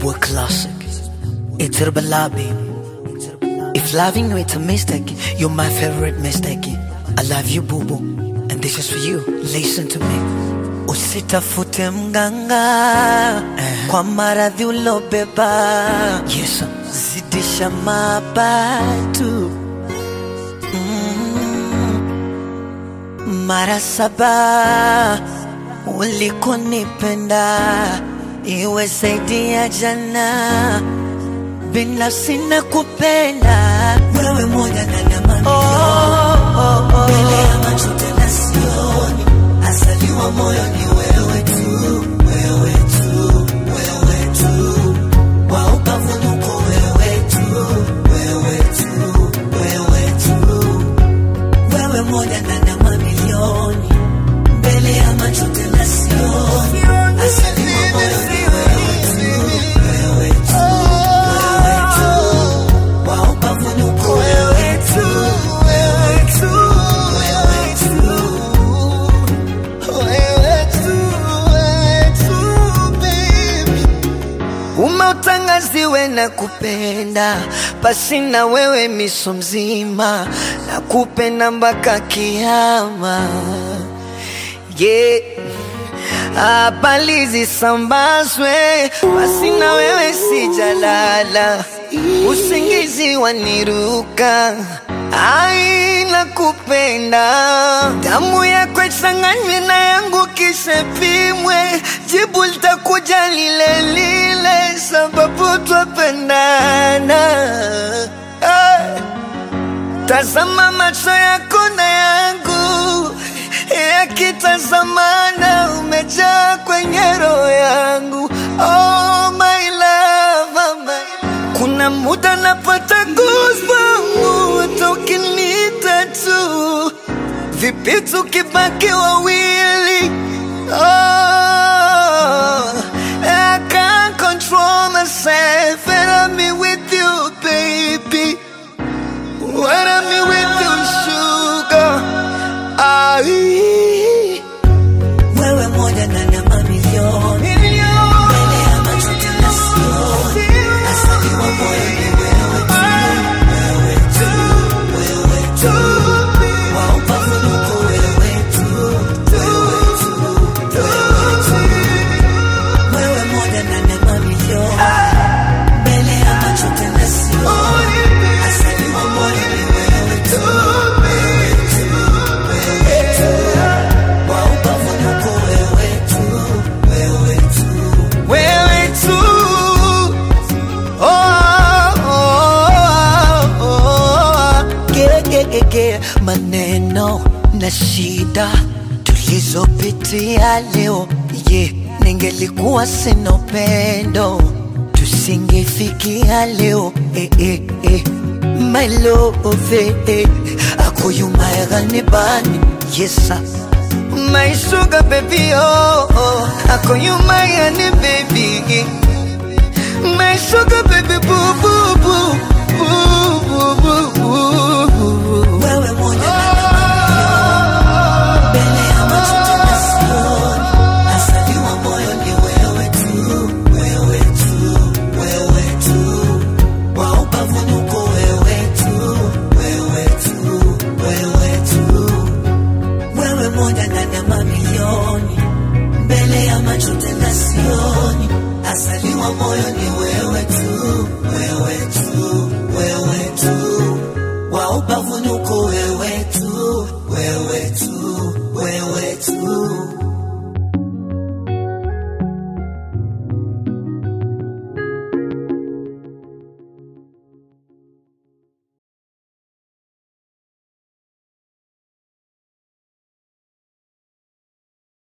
boy classic. It's Herbala, baby. If loving you it's a mistake, you're my favorite mistake. I love you, boo boo. And this is for you. Listen to me. Usitafute mganga kwa maradhi ulobeba. Yes, zidisha mabatu mm. Mara saba ulikonipenda iwe zaidi ya jana, binafsi na kupenda wewe moja na namani oh, oh, oh. mbele ya macho tena sioni, asaliwa moyo ni wewe tu, wewe tu, wewe tu, wa ubavunuko wewe tu, wewe tu, wewe tu, wewe moja na nama milioni mbele ya macho tena sioni, asaliwa moyo ni wewe tu, wewe tu, wewe tu, wa ubavunuko wewe tu, wewe tu, wewe tu. umeutangaziwe na kupenda pasi na wewe miso mzima na kupenda mpaka kiama yeah. habari zisambazwe basi na wewe sijalala usingizi waniruka aina kupenda damu yako ichanganywe na yangu kisha pimwe jibu litakuja lile lile sababu twapendana hey. Tazama macho yako na yangu yakitazamana, umejaa kwenye roho yangu. Oh my love, oh my. Kuna muda napata goosebumps hata ukiniita tu, vipi tukibaki wawili? Oh, I can't control myself and I'm with you, baby. When I'm with you, sugar. Ai. Wewe moja na namba milioni mbele ya macho tena sioni, asaliwa moyo ni wewe tu, wewe tu, wewe tu, wa ubavunuko wewe tu, wewe tu, wewe tu, wewe moja na namba milioni mbele ya macho tena sioni, asaliwa moyo ni wewe tu, wewe tu, wewe tu, wa ubavunuko wewe tu, wewe tu, wewe tu. Oh, oh, oh, ge, ge, ge, ge. maneno na shida tulizopitia leo ye ningelikuwa sina upendo tusingefikia leo eh, eh, eh. my love eh, eh. akoyumayaganibani yesa my sugar baby oh, oh. akoyumayani baby My sugar baby boo boo boo boo boo boo boo boo. Wewe moja na mbele ya macho tena sioni, asaliwa moyo ni wewe tu, wewe tu, wewe tu, wa ubavunuko wewe tu, wewe tu, wewe tu, wewe moja na namba milioni mbele ya macho tena sioni, asaliwa moyo ni wewe tu, wewe tu, wewe tu, wa ubavunuko